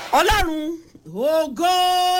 ọlọ́run ògo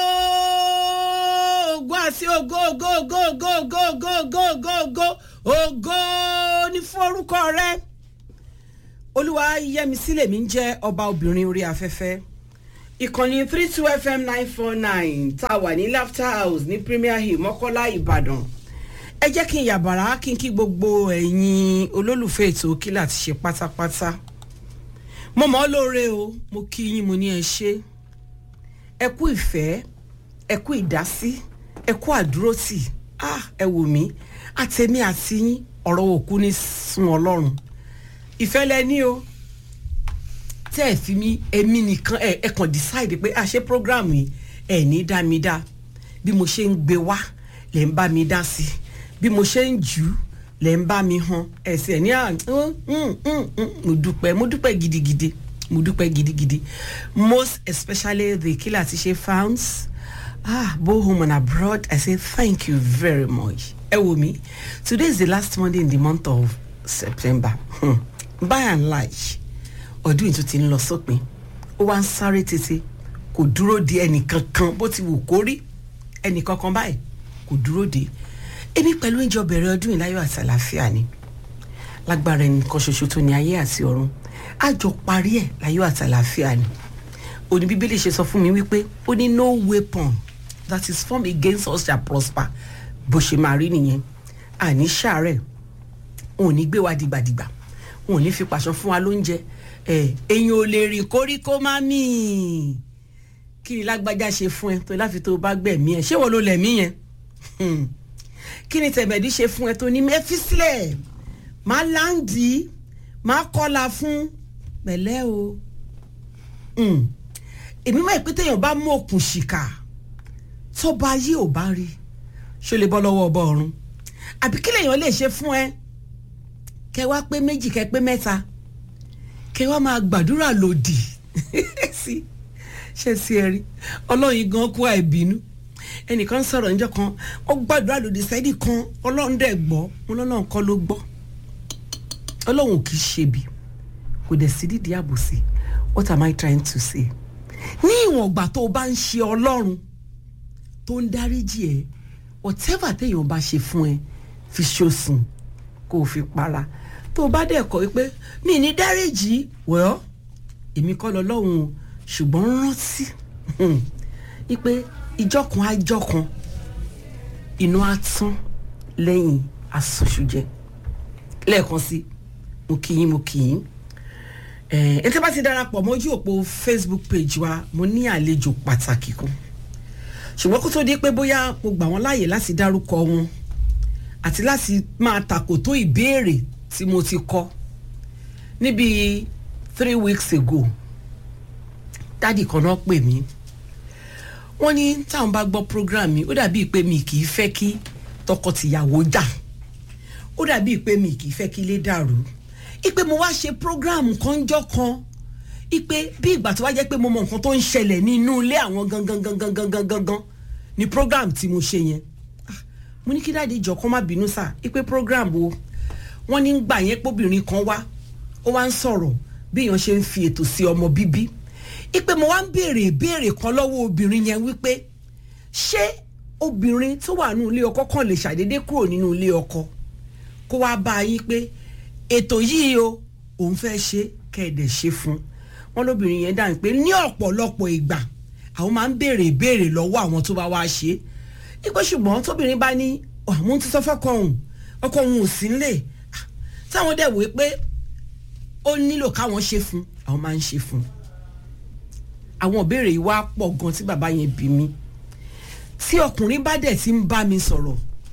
ògo àti ògo ògo ògo ògo ògo ògo ògo ògo ògo ògo ní fún orúkọ rẹ olúwa yẹmisí lèmi ń jẹ́ ọba obìnrin orí afẹ́fẹ́ ìkànnì three two fm nine four nine tá a wà ní laughter house ní premier hill mọ́kọ́lá ìbàdàn ẹ jẹ́ kí n yàbàrá kí n kí gbogbo ẹ̀yin olólùfẹ́ ètò kílà ti ṣe pátápátá mo mọ̀ ọ́ lóore o mo kí yín mo ní ẹ ṣe ẹ kú ìfẹ́ ẹ kú ìdásí ẹ kú àdúrótì ah ẹ wò mí àtẹ̀mí àti yín ọ̀rọ̀ òkú ní sun ọlọ́run ìfẹ́ lẹ ní o tẹ́ ẹ fi mí èmi nìkan ẹ ẹ kàn decide pé àṣẹ program yìí ẹ ní dá mi dá bí mo ṣe ń gbé wá lè ń bá mi dá sí bí mo ṣe ń jù ú lè ń bá mi hàn ẹsẹ̀ ní à mo dúpẹ́ mo dúpẹ́ gidigidi mo dúpẹ́ gidigidi most especially the killer ti ṣe fans ah both home and abroad i say thank you very much ẹ wò mí today is the last monday in the month of september hmm. by and large ọdún yìí tó ti ń lọ sópin ó wá ń sáré tètè kò dúró de ẹnìkankan bó ti wù kó rí ẹnìkankan báyìí kò dúró de èmi pẹ̀lú ìjọ bẹ̀rẹ̀ ọdún yìí láyọ̀ àti àlàáfíà ni lágbára ẹnìkan ṣoṣo tó ní ayé àti ọ̀run àjọ parí ẹ̀ láyọ̀ àti àlàáfíà ni òní bíbélì ṣe sọ fún mi wípé ó ní no weapon that is formed against us shall prosper bó ṣe máa rí nìyẹn àní ṣàárẹ̀ òun ò ní gbé wa dìgbàdìgbà òun ò ní fi pàṣọ fún wa lóúnjẹ èyàn ò lè rìn kóríkó má mì kí ni lágbájá ṣe fún ẹ tó láfi tó bá gbẹ̀mí ẹ ṣé wọ́n ló lẹ̀mí yẹn kí ni tẹ̀mẹ̀dí ṣe fún ẹ tó ní mẹ́fí sílẹ̀ máa láǹdì máa kọ́la fún pẹ̀lẹ́ o èmi máa pé téèyàn bá mú òkun ṣìkà tó bá yí ò bá rí ṣó lè bọ́ lọ́wọ́ ọba ọ̀run àbí kí lèèyàn lè ṣe fún ẹ kẹ wá pé méjì kẹ pé mẹ́ta kẹ wá máa gbàdúrà lòdì sí ṣe sí ẹ rí ọlọ́yin gan kú àìbínú ẹnìkan sọ̀rọ̀ níjọ́ kan ó gbàdúrà lòdì sẹ́ni kan ọlọ́run dẹ̀ gbọ́ wọn lọ́lọ́run kọ́ ló gbọ́ ọlọ́run kì í ṣebi kò dẹ̀ sí dídí àbòsí what am I trying to say ní ìwọ̀n ìgbà tó o bá ń ṣe ọlọ́run tó ń dáríjì ẹ whatever téèyàn bá ṣe fún ẹ fi ṣòsùn kó o fi para tó o bá dẹ̀ kọ́ wípé mi ní dáríjì well èmi kọ́ lọ lọ́hùn ṣùgbọ́n rántí wípé ìjọkan àjọkan inú á tán lẹ́yìn asọ̀ṣùjẹ lẹ́ẹ̀kan sí mo kì í mo kì í ẹ tí bá ti darapọ̀ mọ́jú òpó facebook page wa mo ní àlejò pàtàkì kan ṣùgbọ́n kó tó di pé bóyá mo gbà wọ́n láàyè láti dárúkọ wọn àti láti máa tàkòtó ìbéèrè tí mo ti kọ níbi three weeks ago dádì kan náà pè mí wọ́n ní táwọn bá gbọ́ program mi ó dàbíi pé mi kì í fẹ́ kí tọkọtìyàwó jà ó dàbíi pé mi kì í fẹ́ kí ilé dàrú ipe mo wá ṣe program kanjọ́ kan ipe bí ìgbà tó wá jẹ́ pé mo mọ nǹkan tó ń ṣẹlẹ̀ ní inú ilé àwọn gangan gangan gangan gangan ni program tí mo ṣe yẹn mo ní kí dáàdi ìjọ kan má bínú sá ipe program wo wọ́n ní gbà yẹn póbìnrin kan wá ó wá ń sọ̀rọ̀ bí èèyàn ṣe ń fi ètò sí ọmọ bíbí ipe mo wá ń béèrè ìbéèrè kan lọ́wọ́ obìnrin yẹn wípé ṣé obìnrin tó wà nínú ilé ọkọ kan lè ṣàdédé kúrò nínú ilé ọkọ kó wá bá yín pé ètò yìí o òun fẹ́ ṣe kẹ́ẹ̀dẹ̀ ṣe fún wọn lóbìnrin yẹn dáhùn pé ní ọ̀pọ̀lọpọ̀ ìgbà àwọn máa ń béèrè ìbéèrè lọ́wọ́ àwọn tó bá wá ṣe ipò ṣùgbọ́n tóbìnrin bá ní àwọn ti sọ fọ́kọ òun ọkọ òun ò sí nílé táwọn dẹ̀ wò pé ó nílò káwọn ṣe fún àwọn máa ń ṣe fún àwọn ìbéèrè yìí wá pọ̀ gan tí bàbá yẹn bí mi tí ọkùnrin bá dẹ̀ ti ń bá mi sọ̀rọ̀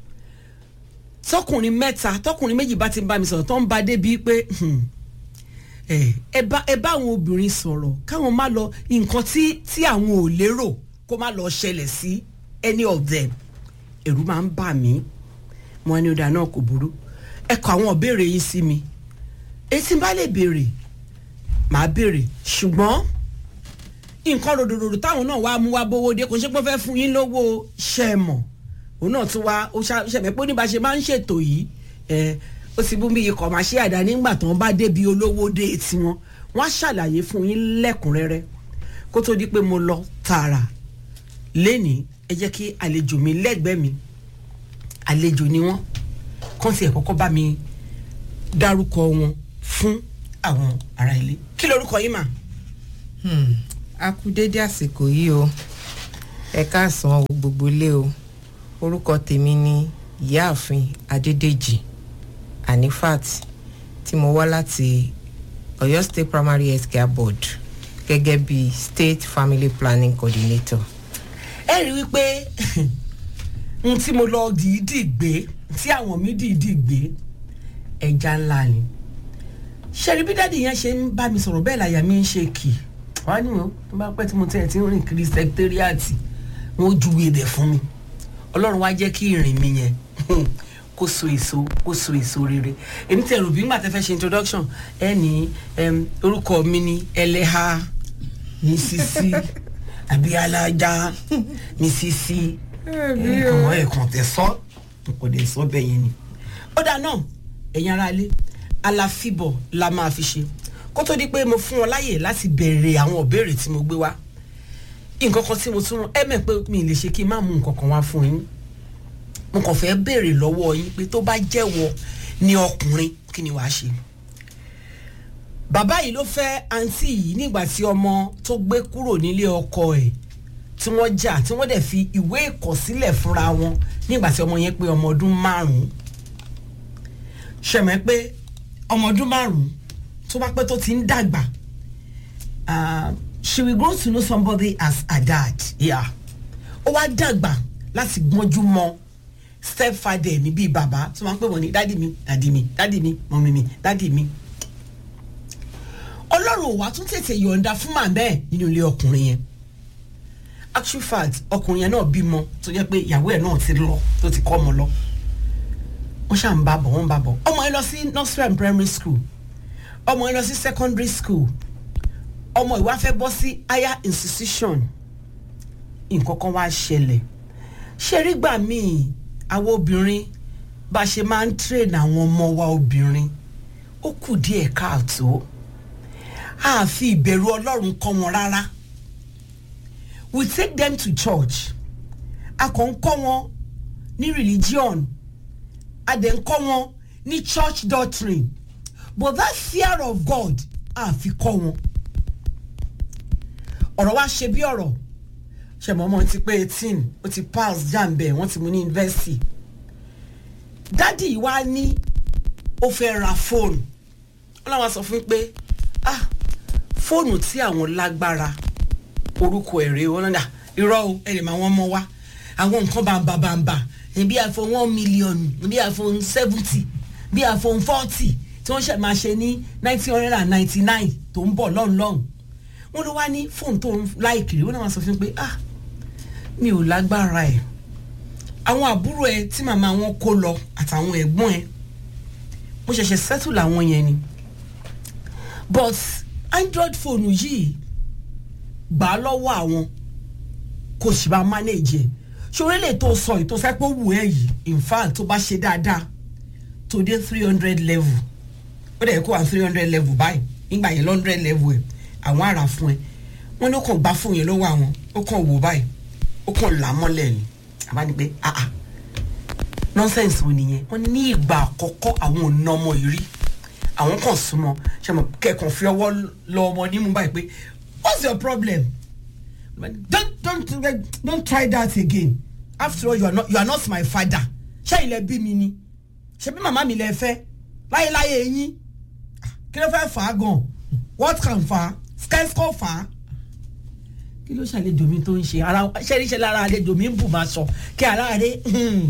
tọkùnrin mẹ́ta tọkùnrin méjì bá ti ń bá mi sọ̀rọ̀ tó ń ba débi pé ẹ bá àwọn obìnrin sọ̀rọ̀ káwọn má lọ nǹkan tí tí àwọn ò lérò kó má lọ ṣẹlẹ̀ sí any of them ẹ̀rù máa ń bà mí mo ní ọ̀dà náà kò burú ẹ kọ àwọn ìbéèrè yìí sí mi etí bá lè béèrè màá béèrè ṣùgbọ́n nǹkan ròdòdòdò táwọn náà wá mú wá bówó dé kò ṣe pé fẹ́ fún yín lówó ṣẹ́ mọ̀ òun náà tún wá ó ṣàmì pé oníbàṣe máa ń ṣètò yìí ẹ ó ti bú bí ikọ̀ máa ṣe àdá nígbà tó ń bá débi olówó dé tiwọn wọ́n á ṣàlàyé fún yín lẹ́kùnrẹ́rẹ́ kó tó di pé mo lọ tààrà lẹ́nìí ẹ jẹ́ kí àlejò mi lẹ́gbẹ̀ẹ́ mi àlejò ni wọ́n kàn sí ẹ̀ kọ́kọ́ bá mi dárúkọ wọn fún àwọn ará ilé kí lorúkọ yín mà. Hmm, a kú dédé àsìkò yìí o ẹ káàsán o gbogbo ilé o orúkọ tèmi ni ìyáàfin adédèjì anifat tí mo wá láti Ọ̀yọ́ state primary health care board gẹ́gẹ́ bí state family planning coordinator. ẹ rí i wípé n tí mo lọ dìídì gbé tí àwọn mi dìídì gbé ẹja ńlá ni ṣẹ́ni bí dáàdi yẹn ṣe ń bá mi sọ̀rọ̀ bẹ́ẹ̀ láyà mi ń ṣe kì wá ní o tó bá pẹ́ tí mo tẹ̀ tí ń rìn kiri sẹkítẹ́rìàtì wọn ó júwe ibẹ̀ fún mi ọlọ́run wá jẹ́ kí ìrìn mi yẹn kó so èso kó so èso rere èmi tẹ rò bí ńgbà tẹ fẹ́ ṣe introduction ẹ ní em, orúkọ mi ní ẹlẹ́ha mísísí àbí alájà mísísí ẹ̀kọ́ ẹ̀kan tẹ sọ kò dé sọ bẹ́ẹ̀ yẹn ni. ó dáa náà ẹ̀yin ará ilé aláfíbọ̀ la máa fi ṣe kó tó di pé mo fún wọn láyè láti bẹ̀rẹ̀ àwọn ìbéèrè tí mo gbé wá nǹkan kan tí mo tún ẹ mẹ̀ pé mi lè ṣe kí n má mú nǹkan kan wá fún yín mo kàn fẹ́ béèrè lọ́wọ́ yín pé tó bá jẹ́wọ́ ní ọkùnrin kí ni wàá ṣe. bàbá yìí ló fẹ́ àǹtí yìí nígbà tí ọmọ tó gbé kúrò nílé ọkọ ẹ̀ tí wọ́n jà tí wọ́n dẹ̀ fi ìwé ìkọ̀sílẹ̀ fúnra wọn nígbà tí ọmọ yẹn pé ọmọ ọdún márùn-ún ṣẹ̀mẹ́ pé ọmọ ọdún márùn-ún tó bá pẹ́ tó ti ń dàgbà ah, she will grow to know somebody as her dad yeah. ó wá dàgbà láti gbọ́njú mọ́ stepfather mi bíi bàbá tó máa ń pè wọ́n ní dádì mi dádì mi dádì mi mọ̀mí mi dádì mi. ọlọ́run ò wá tún tètè yọ̀ǹda fún màmá ẹ̀ nínú ilé ọkùnrin yẹn actual fact ọkùnrin yẹn náà bímọ tó jẹ́ pé ìyàwó ẹ̀ náà ti lọ tó ti kọ́ ọmọ lọ wọ́n ṣáà ń bá bọ̀ wọ́n ń bá bọ̀ ọmọ yẹn lọ sí nursery and primary school ọmọ yẹn lọ sí secondary school ọmọ ìwà fẹ́ bọ́ sí higher institution nǹkan kan wá ṣẹlẹ̀ ṣe rí gbà míì àwọn obìnrin bá ṣe máa ń train àwọn ọmọ wa obìnrin ó kù díẹ̀ káàtó a fi ìbẹ̀rù ọlọ́run kọ́ wọn rárá we take them to church a kàn ń kọ́ wọn ní religion a dẹ̀ ń kọ́ wọn ní church doctrine but that fear of God a fi kọ́ wọn ọ̀rọ̀ wa ṣe bí ọ̀rọ̀ ṣẹ̀mọ́ ọmọ ti pé eighteen ó ti pass jam bẹ́ẹ̀ wọ́n ti mú ní university dádì yìí wá ní ó fẹ́ ra fóònù wọ́n làwọn sọ fún mi pé ah fóònù tí àwọn lágbára orúkọ ẹ̀ rèé wọ́n náà irọ́ o ẹ̀ lè máa wọ́n mọ́ wá àwọn nǹkan bàǹbà bàǹbà bí iphone one million bí iphone seventy bí iphone forty tí wọ́n ṣe máa ṣe ní nineteen hundred and ninety nine tó ń bọ̀ lọ́hùn lọ́hùn wọ́n ló wá ní fóònù tó ń láìkiri wọ́n náà wá sọ fún mi pé ah mi ò lágbára ẹ̀ àwọn àbúrò ẹ tí màmá wọn kó lọ àtàwọn ẹ̀gbọ́n ẹ mo ṣẹ̀ṣẹ̀ settle àwọn yẹn ni but android phone yìí gbà á lọ́wọ́ àwọn kò sì bá manage ẹ̀ ṣòro lè tó sọ ètò sẹ́pọ̀ wù ẹ́ yìí in fact tó bá ṣe dáadáa tó dé three hundred level ó dẹ̀ kó wà three hundred level báyìí nígbà yẹn hundred level ẹ̀ àwọn àrà fún ẹ wọn ló kàn gbá fún yẹn lọ́wọ́ àwọn ó kàn wò báyìí ó kàn là á mọ́lẹ̀ ni àbá ní pé ah ah nonsense wo nìyẹn wọn ní ìgbà àkọ́kọ́ àwọn ò ná ọmọ yìí rí àwọn kan súnmọ́ ṣe mọ̀ kẹ́kàn fi ọwọ́ lọ ọmọ nímú báyìí pé what's your problem don't don't don't try that again after all you are not you are not my father ṣé ilẹ̀ bí mi ni ṣe bí màmá mi lẹ fẹ́ láyéláyé yín kí ló fẹ́ fà á gan what can fà á skyscore fà á kí ló ṣàlejò mi tó ń ṣe ara ṣẹ́ríṣẹ́ lára àlejò mi ń bù máa sọ kí ara rẹ̀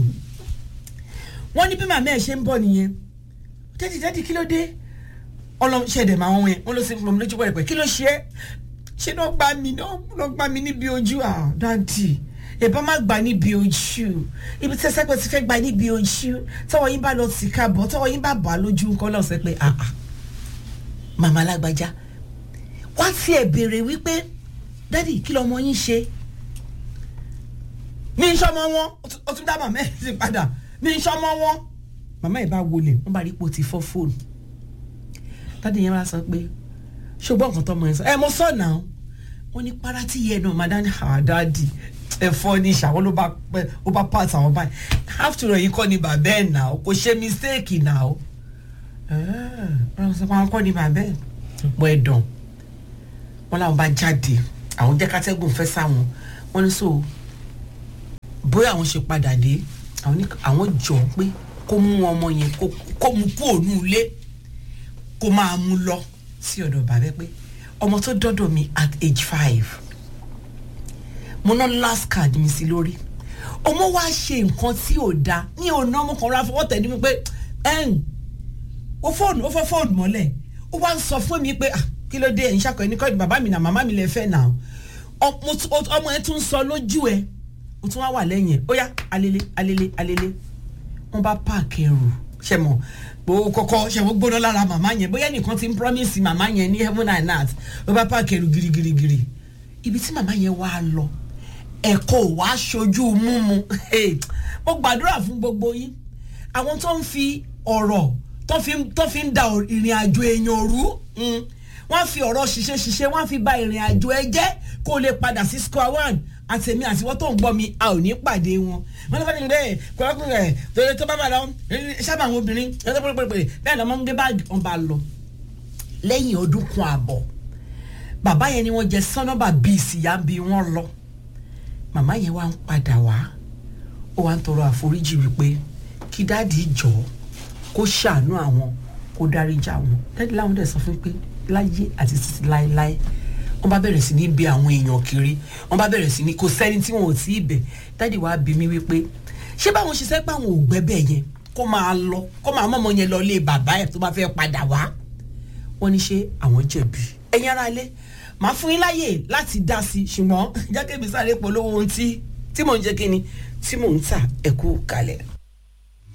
wọ́n ní bí màmá ẹ̀ ṣe ń bọ̀ nìyẹn dẹ́dí dẹ́dí kí ló dé ọlọ́ṣẹ̀dẹ̀ máa wọ́n yẹn wọ́n ló sì fún mi lójú pẹ̀lẹ́pẹ̀ kí ló ṣe é ṣé náà gbá mi náà gbá mi níbi ojú à dáńtì ìbá má gbà níbi ojú ibi tí ẹsẹ̀ pé ti fẹ́ gbà níbi ojú tọwọ́ yín bá lọ sí káàbọ̀ tọwọ́ yín bá bà á lójú nǹkan náà sẹ́ pé àà màmá alágbájá wá tiẹ̀ béèrè wípé dádì kí lọmọ yín ṣe mi ń sọmọ wọn ó tún dá màmá ẹ̀ sí padà mi ń sọmọ wọn màmá ẹ̀ bá wọlé wọ́n bá rí ipò tí fọ́ fóònù dádì yẹn bá sọ pé ṣùgbọ́n nǹkan tọmọ yẹn sọ ẹ mo sọ náà wọ́n ní para tí yẹ náà máa dání àdáàdì ẹ̀fọ́ ní ìṣàwọ́ ló bá pẹ́ ó bá pass àwọn báyìí after all yìí kọ́ ni bàbá ẹ̀ nà ó kò ṣe mistake nà ó ọ̀rọ̀ sọ pé àwọn kọ́ ni bàbá ẹ̀ bọ́ ẹ̀ dàn wọ́n làwọn bá jáde àwọn jẹ́ kátẹ́gùn fẹ́ sáwọn wọ́n ní so bóyá àwọn ṣe padà dé àwọn ní àwọn jọ pé kó mú ọmọ yẹn kó kó mú kú òun ilé kó máa mú lọ sí ọ̀dọ̀ bàbá pé ọmọ tó dọ́dọ̀ mi at age five mo ná last card mi sí lórí ọmọ wa ṣe nǹkan tí ò da ní ọ̀nà ọmọ kan rà fọwọ́ tẹ̀ ní mi pé ẹ̀ǹ ó fóònù ó fọ́ fóònù mọ́lẹ̀ ó wá ń sọ fún mi pé ah kí ló dé ẹ̀yin ṣàkọ ẹni kọ́ ni bàbá mi nà màmá mi lè fẹ́ nà ọmọ ẹ tún sọ lójú ẹ ó tún wá wà lẹ́yìn ẹ ó yá alele alele alele wọ́n bá páàkì ẹrù ṣe mọ̀ gbogbo kọ́kọ́ ṣe wọ́n gbóná lára màmá yẹn bóyá nìkan ti ń promise màmá yẹn ní heaven and earth wọ́n bá páàkì ẹrù girigirigiri ibi tí màmá yẹn wá lọ ẹ̀kọ́ wàá ṣojú múmu mo gbàdúrà fún gbogbo yín àwọn tó ń fi ọ̀rọ̀ tó fi ń da ìrìn àjò èèyàn rú wọ́n fi ọ̀rọ̀ ṣiṣẹ́ ṣiṣẹ́ wọ́n fi ba ìrìn àjò ẹ jẹ́ kó o lè padà sí square one àtẹ̀mí àtiwọ́ tó ń gbọ́ mi a ò ní pàdé wọn wọ́n ní fẹ́ẹ́ ní bẹ́ẹ̀ kọ́kọ́ rẹ̀ torí tó bá bá lọ sábà àwọn obìnrin ẹ̀rọ pérépéré bẹ́ẹ̀ lọ́mọ ń gbé báàgì wọn bá lọ lẹ́yìn ọdún kan àbọ̀ bàbá yẹn ni wọ́n jẹ sọ́nọ́bà bíi ìsìyà bí wọ́n lọ màmá yẹn wá ń padà wá ó wá ń tọrọ àforíjì wípé kí dáàdi jọ kó ṣàánú àwọn kó dáríjà wọn dáàdi láwọn dẹ̀ sọ fún pé láyé àti títí láéláé wọ́n bá bẹ̀rẹ̀ sí ní bí àwọn èèyàn kiri wọ́n bá bẹ̀rẹ̀ sí ní kò sẹ́ni tí wọn ò tí ì bẹ̀ dáàdi wàá bí mi wípé ṣé báwọn ṣe sẹ́ pé àwọn ò gbẹ́bẹ̀ yẹn kó máa lọ kó máa mọ̀mọ́ yẹn lọ lé bàbá ẹ̀ tó bá fẹ́ padà wá wọ́n ní ṣé àwọn jẹ̀bi ẹ̀yin ará ilé màá fún yín láyè láti dá sí i ṣùgbọ́n jákèbí sáré polówó ohun tí tí mò ń jẹ́ kí ni tí mò ń tà ẹ̀kú kalẹ̀.